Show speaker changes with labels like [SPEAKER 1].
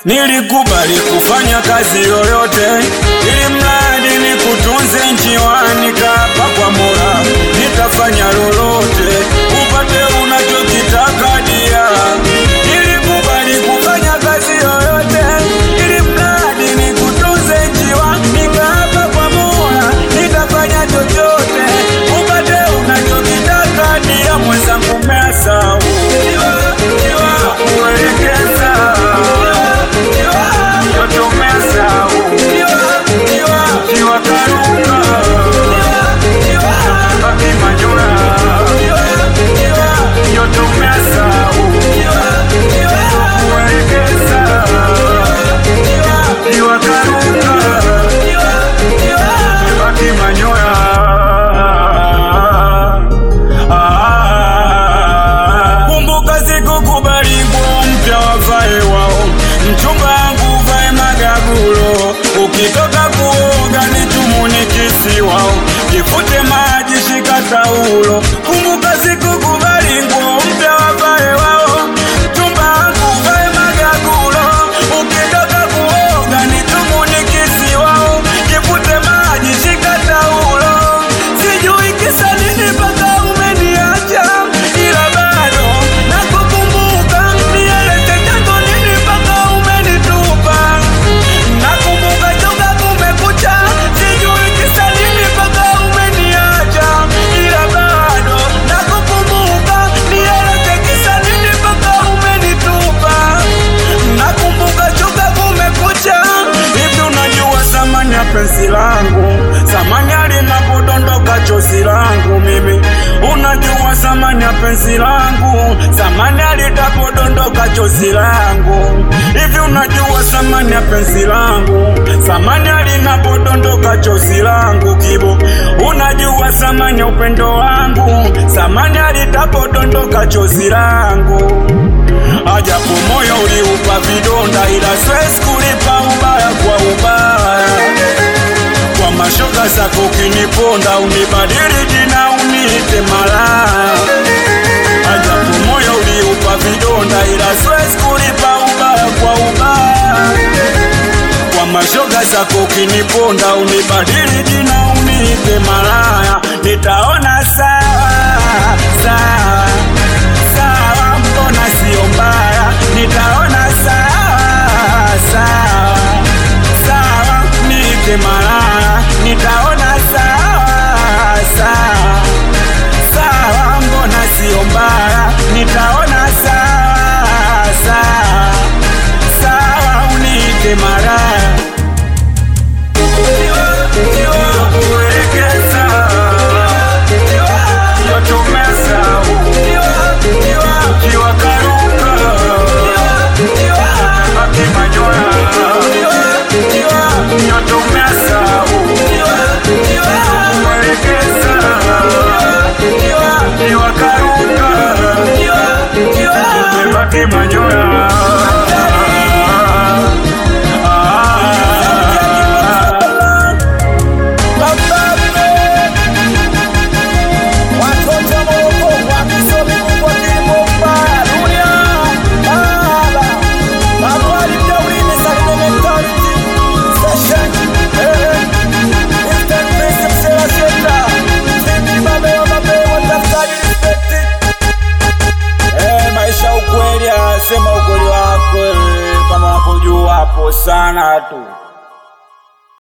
[SPEAKER 1] Nilikubali kufanya kazi yoyote ili mradi nikutunze njiwani, kapa kwa Mola nitafanya lolote upate unachokitaka dia. Nilikubali kufanya kazi yoyote ili mradi nikutunze njiwani, kapa kwa Mola nitafanya chochote upate unachokitaka dia. Mwenzangu mesau kuelekeza Kumbuka sikukubali nguo mpya wavae wao, mchumba wangu vae magagulo, ukitoka kuoga ni tumuni kisi wao, kifute maji shika taulo. Kumbuka sikukubali nguo mpya wavae wao, mchumba wangu vae magagulo, ukitoka kuoga ni tumuni kisi wao, kifute maji shika taulo. Sijui kisa nini mpaka umeniacha, ila bado nakukumbuka. Nieleze chanzo nini mpaka umenitupa. Nakumbuka toka kumekucha, sijui kisa nini mpaka umeniacha, ila bado nakukumbuka. Nieleze kisa nini mpaka umenitupa. Nakumbuka toka kumekucha, hivi unajua thamani ya penzi langu, thamani linapodondoka chozi langu mimi. Unajua thamani ya penzi langu, thamani litapodondoka chozi langu. Hivi unajua thamani ya penzi langu, thamani linapodondoka chozi langu kibo. Unajua thamani ya upendo wangu, thamani litapodondoka chozi langu. Ajapo moyo uliupa vidonda, ila siwezi kulipa ubaya kwa ubaya. Kwa mashoga zako ukiniponda, unibadili jina uniite malaya. Ajapo moyo uliupa vidonda, ila siwezi kulipa ubaya kwa ubaya. Kwa mashoga zako ukiniponda, unibadili jina uniite malaya. Nitaona sawa sawa sawa, mbona sio mbaya? Nitaona sawa sawa sawa, niite malaya. Nitaona sawa sawa sawa, mbona sio mbaya? Nitaona sawa sawa sawa, uniite malaya. Eh, maisha ukweli, sema ukweli wako eh, kama unapojua hapo sana tu.